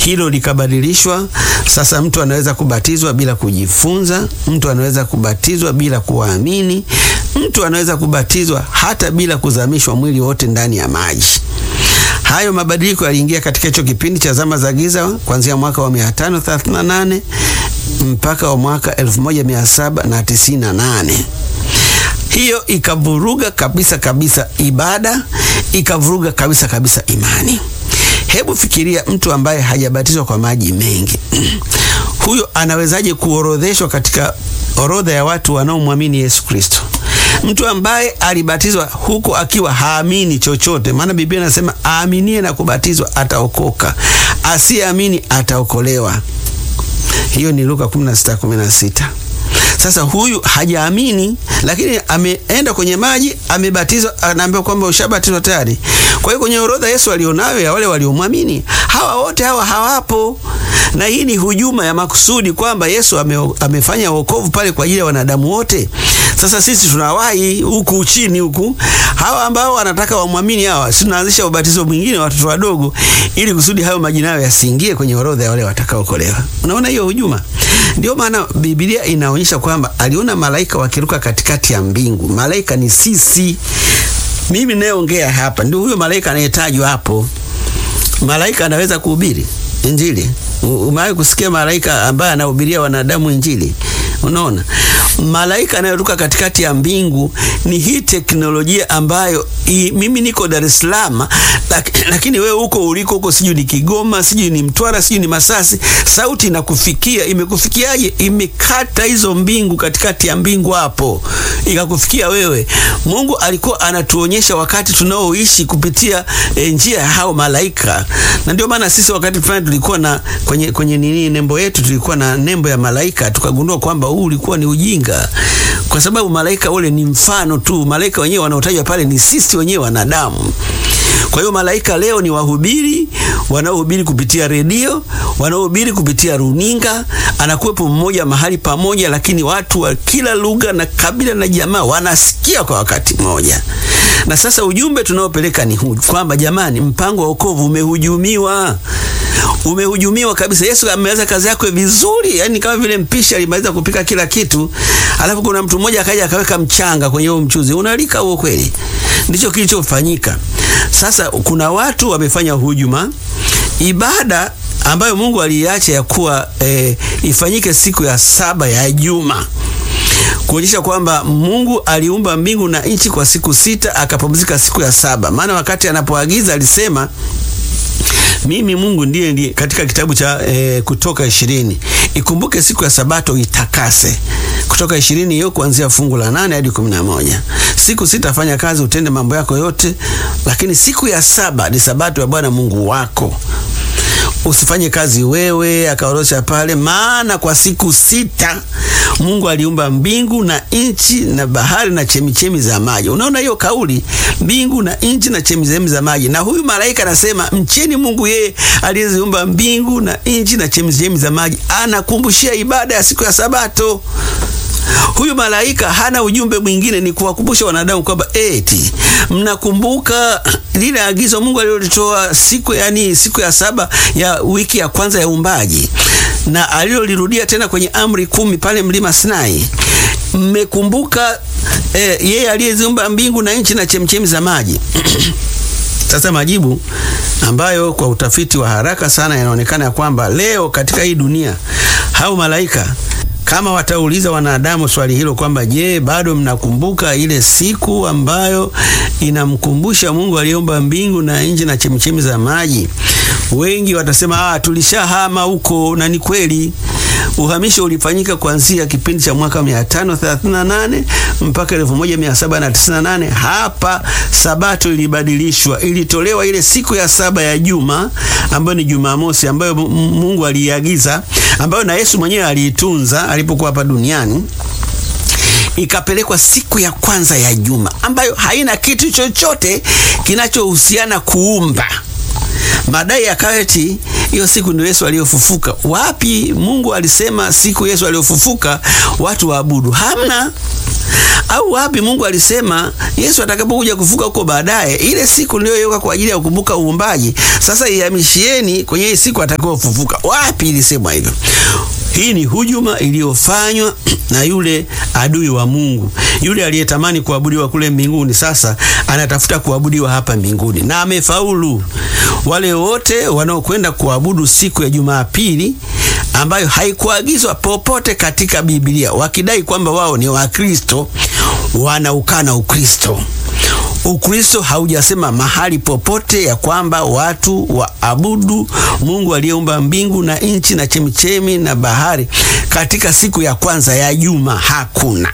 hilo likabadilishwa. Sasa mtu anaweza kubatizwa bila kujifunza, mtu anaweza kubatizwa bila kuamini, mtu anaweza kubatizwa hata bila kuzamishwa mwili wote ndani ya maji. Hayo mabadiliko yaliingia katika hicho kipindi cha zama za giza kuanzia mwaka wa 538 mpaka wa mwaka 1798. Hiyo ikavuruga kabisa kabisa ibada, ikavuruga kabisa kabisa imani. Hebu fikiria mtu ambaye hajabatizwa kwa maji mengi huyo anawezaje kuorodheshwa katika orodha ya watu wanaomwamini Yesu Kristo? Mtu ambaye alibatizwa huko akiwa haamini chochote, maana Biblia inasema aaminie na kubatizwa ataokoka, asiyeamini ataokolewa. Hiyo ni Luka 16:16. Sasa huyu hajaamini, lakini ameenda kwenye maji, amebatizwa, anaambiwa kwamba ushabatizwa tayari. Kwa hiyo kwenye orodha Yesu alionayo ya wale waliomwamini, hawa wote hawa hawapo, na hii ni hujuma ya makusudi kwamba Yesu ame, amefanya wokovu pale kwa ajili ya wanadamu wote. Sasa sisi tunawahi huku chini huku, hawa ambao wanataka wamwamini hawa, si tunaanzisha ubatizo mwingine watoto wadogo, ili kusudi hayo majina yao yasiingie kwenye orodha ya wale watakaokolewa. Unaona hiyo hujuma? Ndio maana Biblia inaonyesha kwamba aliona malaika wakiruka katikati ya mbingu. Malaika ni sisi, mimi nayeongea hapa, ndio huyo malaika anayetajwa hapo. Malaika anaweza kuhubiri Injili? Umewahi kusikia malaika ambaye anahubiria wanadamu Injili? Unaona, malaika anayeruka katikati ya mbingu ni hii teknolojia ambayo i, mimi niko Dar es Salaam lak, lakini wewe huko uliko huko, sijui ni Kigoma, sijui ni Mtwara, sijui ni Masasi, sauti inakufikia. Imekufikiaje? Imekata hizo mbingu katikati ya mbingu hapo, ikakufikia wewe. Mungu alikuwa anatuonyesha wakati tunaoishi kupitia e, njia ya hao malaika, na ndio maana sisi wakati fulani tulikuwa na kwenye, kwenye nini nembo yetu tulikuwa na nembo ya malaika, tukagundua kwamba huu ulikuwa ni ujinga, kwa sababu malaika ule ni mfano tu. Malaika wenyewe wanaotajwa pale ni sisi wenyewe wanadamu. Kwa hiyo malaika leo ni wahubiri wanaohubiri kupitia redio, wanaohubiri kupitia runinga. Anakuwepo mmoja mahali pamoja, lakini watu wa kila lugha na kabila na jamaa wanasikia kwa wakati mmoja. Na sasa ujumbe tunaopeleka ni huu kwamba jamani, mpango wa wokovu umehujumiwa umehujumiwa kabisa. Yesu ameanza kazi yake vizuri, yani kama vile mpishi alimaliza kupika kila kitu, alafu kuna mtu mmoja akaja akaweka mchanga kwenye huo mchuzi, unalika huo kweli? Ndicho kilichofanyika. Sasa kuna watu wamefanya hujuma. Ibada ambayo Mungu aliacha ya kuwa e, ifanyike siku ya saba ya juma kuonyesha kwamba Mungu aliumba mbingu na nchi kwa siku sita akapumzika siku ya saba. Maana wakati anapoagiza alisema mimi Mungu ndiye ndiye, katika kitabu cha e, Kutoka ishirini, ikumbuke siku ya sabato itakase. Kutoka ishirini hiyo kuanzia fungu la nane hadi kumi na moja. Siku sita fanya kazi, utende mambo yako yote, lakini siku ya saba ni sabato ya Bwana Mungu wako usifanye kazi wewe, akaorosha pale, maana kwa siku sita Mungu aliumba mbingu na nchi na bahari na chemichemi za maji. Unaona hiyo kauli, mbingu na nchi na chemichemi za maji. Na huyu malaika anasema mcheni Mungu, yeye aliyeziumba mbingu na nchi na chemichemi za maji. Anakumbushia ibada ya siku ya Sabato. Huyu malaika hana ujumbe mwingine, ni kuwakumbusha wanadamu kwamba eti mnakumbuka lile agizo Mungu alilolitoa siku yani siku ya saba ya wiki ya kwanza ya uumbaji, na alilolirudia tena kwenye amri kumi pale mlima Sinai. Mmekumbuka eh, yeye aliyeziumba mbingu na nchi na chemchemi za maji. Sasa majibu ambayo kwa utafiti wa haraka sana yanaonekana ya kwamba leo katika hii dunia hao malaika kama watauliza wanadamu swali hilo kwamba je, bado mnakumbuka ile siku ambayo inamkumbusha Mungu aliyeumba mbingu na nchi na chemichemi za maji? Wengi watasema ah, tulishahama huko, na ni kweli. Uhamisho ulifanyika kuanzia kipindi cha mwaka 538 mpaka 1798. Hapa sabato ilibadilishwa, ilitolewa ile siku ya saba ya juma ambayo ni Jumamosi, ambayo Mungu aliagiza, ambayo na Yesu mwenyewe aliitunza alipokuwa hapa duniani ikapelekwa siku ya kwanza ya juma ambayo haina kitu chochote kinachohusiana kuumba. Madai ya kaweti hiyo siku ndio Yesu aliyofufuka. Wapi Mungu alisema siku Yesu aliyofufuka watu waabudu? Hamna. Au wapi Mungu alisema Yesu atakapokuja kufuka huko baadaye, ile siku niliyoweka kwa ajili ya kukumbuka uumbaji, sasa ihamishieni kwenye hii siku atakayofufuka? Wapi ilisemwa hivyo? Hii ni hujuma iliyofanywa na yule adui wa Mungu, yule aliyetamani kuabudiwa kule mbinguni, sasa anatafuta kuabudiwa hapa mbinguni na amefaulu. Wale wote wanaokwenda kuabudu siku ya Jumapili ambayo haikuagizwa popote katika Biblia, wakidai kwamba wao ni Wakristo, wanaukana Ukristo. Ukristo haujasema mahali popote ya kwamba watu waabudu Mungu aliyeumba mbingu na nchi na chemichemi na bahari katika siku ya kwanza ya juma. Hakuna.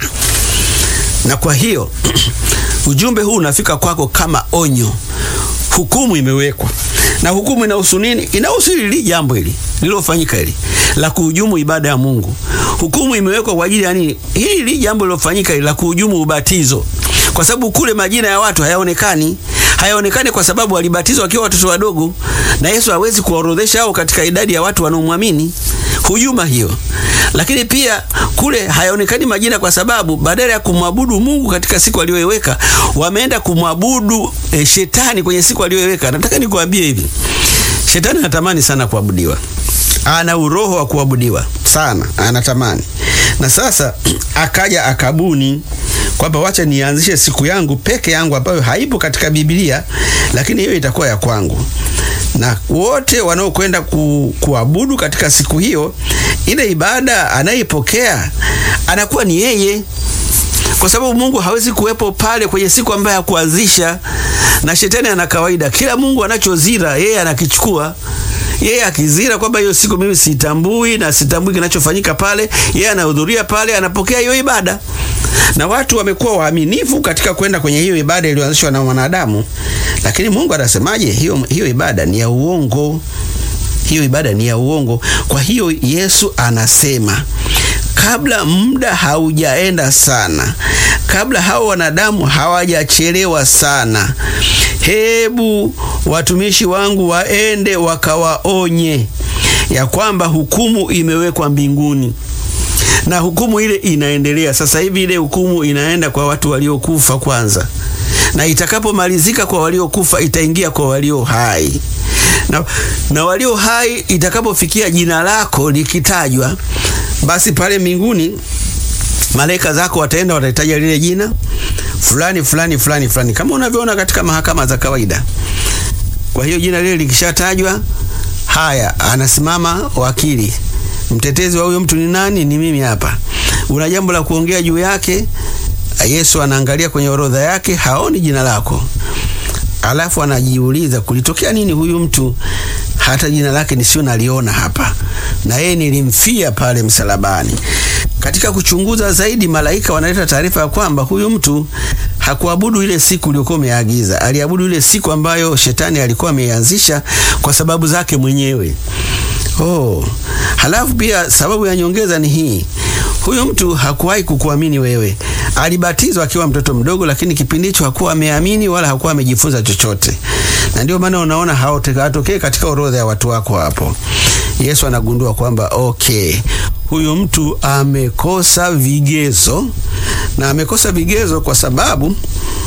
Na kwa hiyo ujumbe huu unafika kwako kama onyo. Hukumu imewekwa, na hukumu inahusu nini? Inahusu hili jambo hili lililofanyika hili la kuhujumu ibada ya Mungu. Hukumu imewekwa kwa ajili ya nini? Hili jambo lililofanyika hili la kuhujumu ubatizo kwa sababu kule majina ya watu hayaonekani. Hayaonekani kwa sababu walibatizwa wakiwa watoto wadogo, na Yesu hawezi kuwaorodhesha hao katika idadi ya watu wanaomwamini. Hujuma hiyo. Lakini pia kule hayaonekani majina kwa sababu badala ya kumwabudu Mungu katika siku aliyoiweka, wameenda kumwabudu e, shetani kwenye siku aliyoiweka. Nataka nikwambie hivi, shetani anatamani sana kuabudiwa, ana uroho wa kuabudiwa sana, anatamani na sasa akaja akabuni kwamba wacha nianzishe siku yangu peke yangu ambayo haipo katika Biblia, lakini hiyo itakuwa ya kwangu, na wote wanaokwenda ku, kuabudu katika siku hiyo, ile ibada anayeipokea anakuwa ni yeye, kwa sababu Mungu hawezi kuwepo pale kwenye siku ambayo hakuanzisha. Na shetani ana kawaida, kila Mungu anachozira yeye anakichukua yeye akizira kwamba hiyo siku mimi sitambui na sitambui kinachofanyika pale, yeye anahudhuria pale, anapokea hiyo ibada. Na watu wamekuwa waaminifu katika kwenda kwenye hiyo ibada iliyoanzishwa na wanadamu, lakini Mungu anasemaje? Hiyo, hiyo ibada ni ya uongo, hiyo ibada ni ya uongo. Kwa hiyo Yesu anasema kabla muda haujaenda sana, kabla hao wanadamu hawajachelewa sana, hebu watumishi wangu waende wakawaonye ya kwamba hukumu imewekwa mbinguni na hukumu ile inaendelea sasa hivi. Ile hukumu inaenda kwa watu waliokufa kwanza, na itakapomalizika kwa waliokufa itaingia kwa walio hai na, na walio hai itakapofikia jina lako likitajwa, basi pale mbinguni malaika zako wataenda watahitaja lile jina fulani fulani fulani fulani, kama unavyoona katika mahakama za kawaida. Kwa hiyo jina lile likishatajwa, haya, anasimama wakili mtetezi wa huyo mtu ni nani? Ni mimi hapa. Una jambo la kuongea juu yake? Yesu anaangalia kwenye orodha yake, haoni jina lako, alafu anajiuliza kulitokea nini huyu mtu hata jina lake nisio naliona hapa, na yeye nilimfia pale msalabani. Katika kuchunguza zaidi, malaika wanaleta taarifa ya kwamba huyu mtu hakuabudu ile siku iliyokuwa umeagiza, aliabudu ile siku ambayo shetani alikuwa ameianzisha kwa sababu zake mwenyewe. Oh, halafu pia sababu ya nyongeza ni hii. Huyu mtu hakuwahi kukuamini wewe. Alibatizwa akiwa mtoto mdogo, lakini kipindi hicho hakuwa ameamini wala hakuwa amejifunza chochote, na ndio maana unaona hawatokee katika orodha ya watu wako hapo. Yesu anagundua kwamba okay, huyu mtu amekosa vigezo, na amekosa vigezo kwa sababu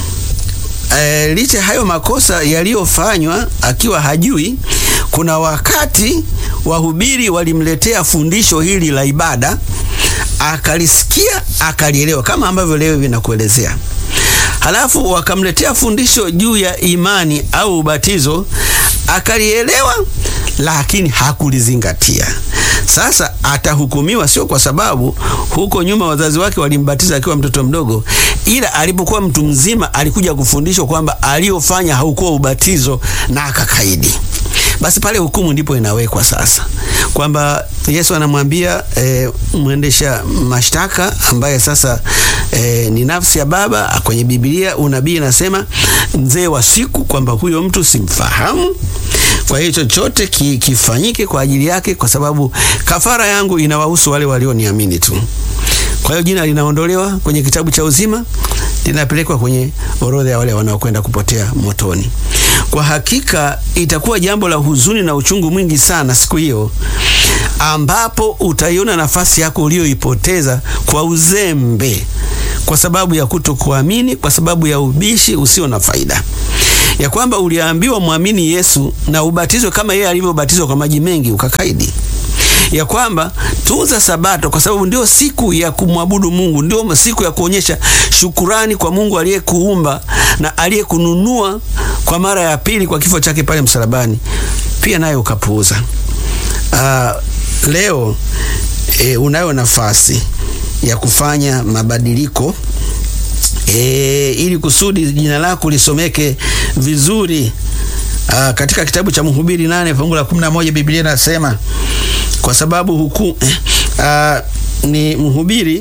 E, licha hayo makosa yaliyofanywa akiwa hajui, kuna wakati wahubiri walimletea fundisho hili la ibada, akalisikia akalielewa, kama ambavyo leo vinakuelezea. Halafu wakamletea fundisho juu ya imani au ubatizo, akalielewa, lakini hakulizingatia. Sasa atahukumiwa, sio kwa sababu huko nyuma wazazi wake walimbatiza akiwa mtoto mdogo, ila alipokuwa mtu mzima alikuja kufundishwa kwamba aliyofanya haukuwa ubatizo na akakaidi. Basi pale hukumu ndipo inawekwa sasa, kwamba Yesu anamwambia e, mwendesha mashtaka ambaye sasa e, ni nafsi ya Baba. Kwenye Biblia unabii inasema mzee wa siku, kwamba huyo mtu simfahamu kwa hiyo chochote ki, kifanyike kwa ajili yake, kwa sababu kafara yangu inawahusu wale walioniamini tu. Kwa hiyo jina linaondolewa kwenye kitabu cha uzima, linapelekwa kwenye orodha ya wale wanaokwenda kupotea motoni. Kwa hakika itakuwa jambo la huzuni na uchungu mwingi sana siku hiyo ambapo utaiona nafasi yako uliyoipoteza kwa uzembe, kwa sababu ya kutokuamini, kwa sababu ya ubishi usio na faida, ya kwamba uliambiwa mwamini Yesu na ubatizwe kama yeye alivyobatizwa kwa maji mengi ukakaidi ya kwamba tunza Sabato kwa sababu ndio siku ya kumwabudu Mungu, ndio siku ya kuonyesha shukurani kwa Mungu aliyekuumba na aliyekununua kwa mara ya pili kwa kifo chake pale msalabani, pia naye ukapuuza. Uh, leo e, unayo nafasi ya kufanya mabadiliko e, ili kusudi jina lako lisomeke vizuri. Uh, katika kitabu cha Mhubiri nane fungu la kumi na moja Biblia inasema kwa sababu huku eh, uh, ni Mhubiri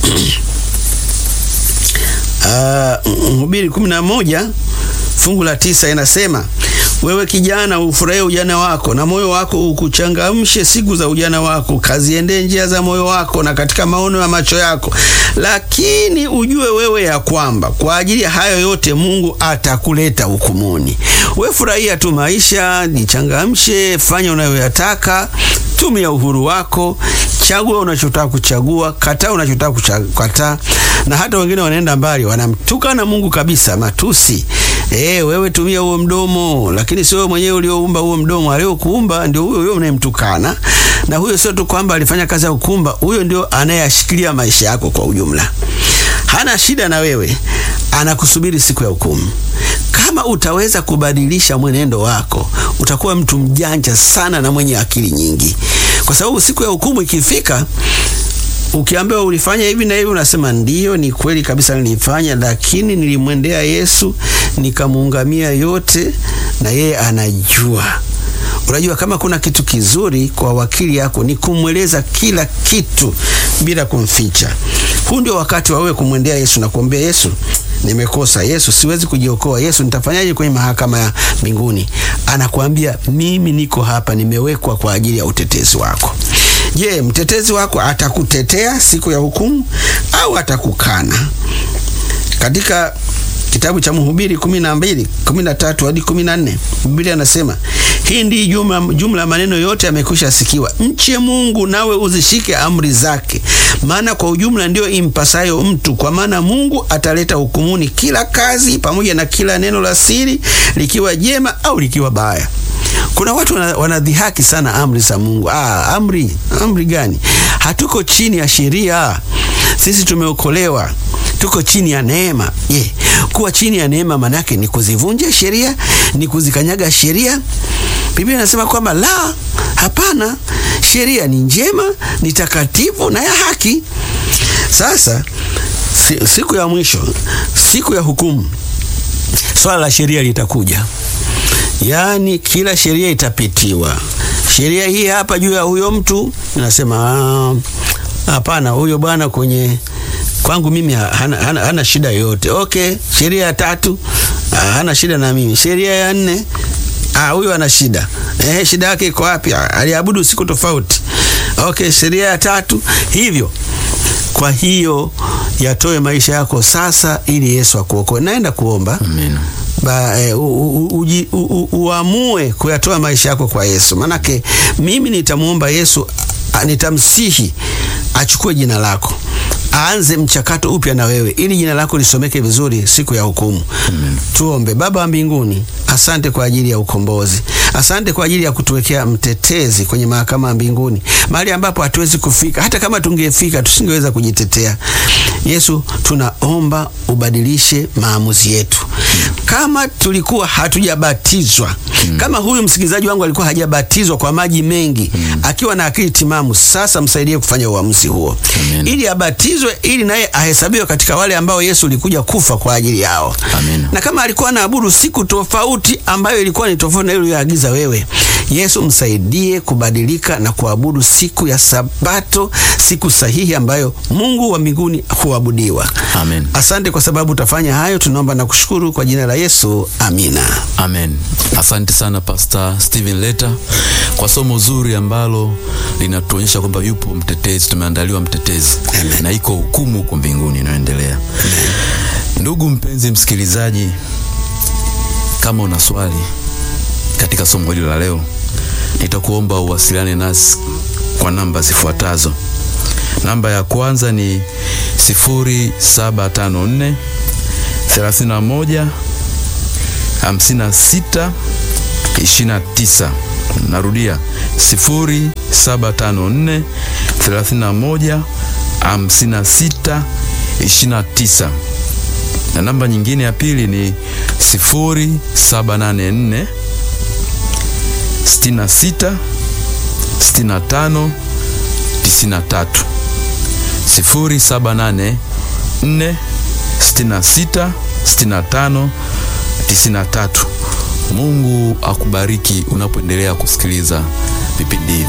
uh, Mhubiri kumi na moja fungu la tisa inasema wewe kijana, ufurahie ujana wako na moyo wako ukuchangamshe siku za ujana wako, kaziendee njia za moyo wako na katika maono ya macho yako. Lakini ujue wewe ya kwamba kwa ajili ya hayo yote Mungu atakuleta hukumuni. We furahia tu maisha, jichangamshe, fanya unayoyataka, tumia uhuru wako, chagua unachotaka kuchagua, kataa unachotaka kukataa. Na hata wengine wanaenda mbali, wanamtukana Mungu kabisa, matusi. E, wewe tumia huo mdomo, lakini sio wewe mwenyewe ulioumba huo mdomo. Aliyokuumba ndio huyo huyo unayemtukana, na huyo sio tu kwamba alifanya kazi ya kukumba, huyo ndio anayeyashikilia maisha yako kwa ujumla. Hana shida na wewe, anakusubiri siku ya hukumu. Kama utaweza kubadilisha mwenendo wako, utakuwa mtu mjanja sana na mwenye akili nyingi, kwa sababu siku ya hukumu ikifika ukiambiwa ulifanya hivi na hivi, unasema ndiyo, ni kweli kabisa nilifanya, lakini nilimwendea Yesu nikamuungamia yote, na yeye anajua. Unajua, kama kuna kitu kizuri kwa wakili yako ni kumweleza kila kitu bila kumficha. Huu ndio wakati wa wewe kumwendea Yesu na kuambia Yesu, nimekosa. Yesu, siwezi kujiokoa. Yesu, nitafanyaje kwenye mahakama ya mbinguni? Anakuambia, mimi niko hapa, nimewekwa kwa ajili ya utetezi wako. Je, mtetezi wako atakutetea siku ya hukumu au atakukana? Katika kitabu cha Mhubiri kumi na mbili kumi na tatu hadi kumi na nne Biblia anasema hii ndi jumla, jumla ya maneno yote yamekwisha sikiwa, mche Mungu nawe uzishike amri zake, maana kwa ujumla ndiyo impasayo mtu, kwa maana Mungu ataleta hukumuni kila kazi pamoja na kila neno la siri, likiwa jema au likiwa baya. Kuna watu wanadhihaki sana amri za Mungu. Ah, amri amri gani? Hatuko chini ya sheria, sisi tumeokolewa, tuko chini ya neema. Je, yeah. Kuwa chini ya neema manake ni kuzivunja sheria, ni kuzikanyaga sheria? Biblia inasema kwamba la, hapana, sheria ni njema, ni takatifu na ya haki. Sasa siku ya mwisho, siku ya hukumu, swala la sheria litakuja. Yaani kila sheria itapitiwa. Sheria hii hapa juu ya huyo mtu nasema hapana, huyo bwana kwenye kwangu mimi hana, hana, hana shida yoyote. Okay, sheria ya tatu hana shida na mimi. Sheria ya nne ah, huyo ana shida eh, shida yake iko wapi? Aliabudu siku tofauti. Okay, sheria ya tatu hivyo. Kwa hiyo yatoe maisha yako sasa, ili Yesu akuokoe. Naenda kuomba Amina. Ba, e, u, u, uji, u, u, uamue kuyatoa maisha yako kwa Yesu. Manake mimi nitamwomba Yesu, nitamsihi achukue jina lako, aanze mchakato upya na wewe, ili jina lako lisomeke vizuri siku ya hukumu. Tuombe. Baba wa mbinguni, asante kwa ajili ya ukombozi, asante kwa ajili ya kutuwekea mtetezi kwenye mahakama ya mbinguni, mahali ambapo hatuwezi kufika. Hata kama tungefika, tusingeweza kujitetea. Yesu, tunaomba ubadilishe maamuzi yetu. Kama tulikuwa hatujabatizwa hmm. kama huyu msikilizaji wangu alikuwa hajabatizwa kwa maji mengi hmm. akiwa na akili timamu, sasa msaidie kufanya uamuzi huo Amen. ili abatizwe, ili naye ahesabiwe katika wale ambao Yesu ulikuja kufa kwa ajili yao Amen. na kama alikuwa anaabudu siku tofauti ambayo ilikuwa ni tofauti na ile uliyoagiza wewe, Yesu msaidie kubadilika na kuabudu siku ya Sabato, siku sahihi ambayo Mungu wa mbinguni huabudiwa. Amen. Asante kwa sababu utafanya hayo, tunaomba na kushukuru kwa jina la Yesu, amina. Amen. Asante sana Pastor Steven Leta kwa somo zuri ambalo linatuonyesha kwamba yupo mtetezi, tumeandaliwa mtetezi Amen. na iko hukumu huko mbinguni inayoendelea. Ndugu mpenzi msikilizaji, kama una swali katika somo hili la leo, nitakuomba uwasiliane nasi kwa namba zifuatazo. Namba ya kwanza ni 0754 31 56 29. Narudia 0754 31 56 29 na namba nyingine ya pili ni 0784 66 65 93 0784 66 65 93. Mungu akubariki unapoendelea kusikiliza vipindi hivi.